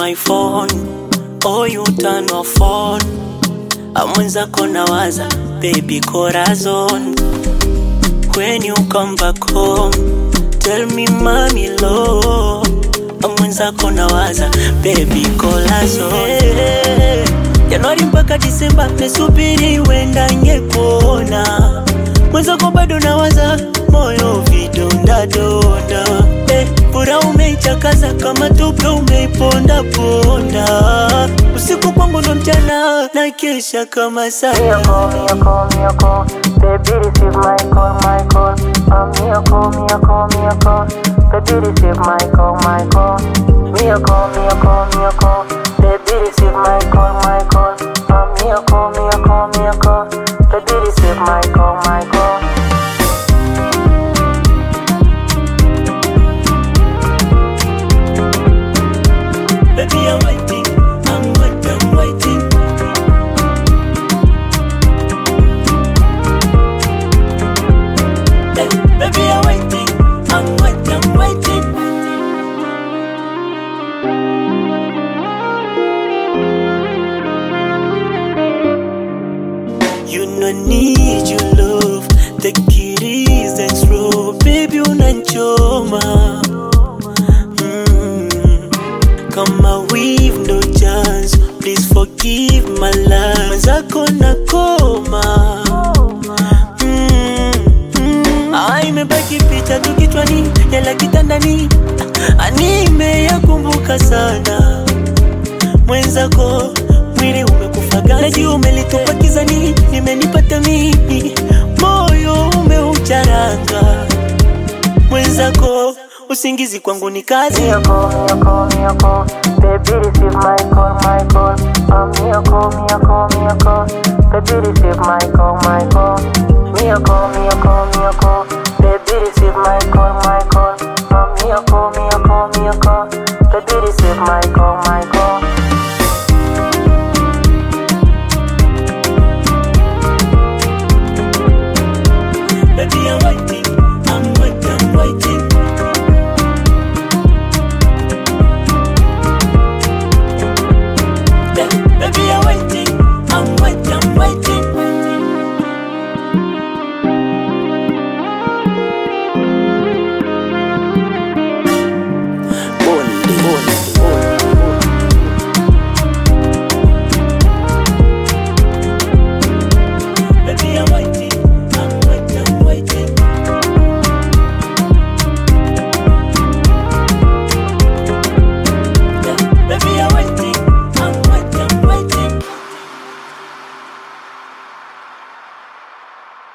my phone oh you turn off phone amwenzako nawaza baby corazon when you come back home tell me mami lo amwenzako nawaza baby corazon januari mpaka disemba mesubiri wenda ngekuona mwenzako bado nawaza moyo vidondadonda eh, pura umeichakaza kama tupe umeipondaponda usiku kwangu ndo mchana na kesha kama sana Miracle, miracle, miracle. Baby, receive my call, my call. A miracle, miracle, miracle. Baby, receive my call, my call. Miracle, miracle, miracle. Baby, receive my call, my call. A miracle, miracle, miracle. Baby, receive my call, my call. Baby, I'm waiting, I'm waiting, I'm waiting. Eh, Baby, I'm waiting, I'm waiting, I'm waiting. You no need your love, the kitties and slow, baby unanchoma. Mm. Kama we've no chance, please forgive my love. Mwenzako nakoma. Mm, mm. Ah, imebaki picha tu kichwani, yala kitandani, Ah, nimeyakumbuka sana mwenzako mwili umekufaga naji umelitupa kizani imenipata mimi moyo umeucharanga mwenzako usingizi kwangu ni kazi Miracle, miracle, miracle. Baby, receive my call, my call. A miracle, miracle, miracle. Baby, receive my call, my call. Miracle, miracle, miracle. Baby, receive my call, my call. A miracle, miracle, miracle. Baby, receive my call,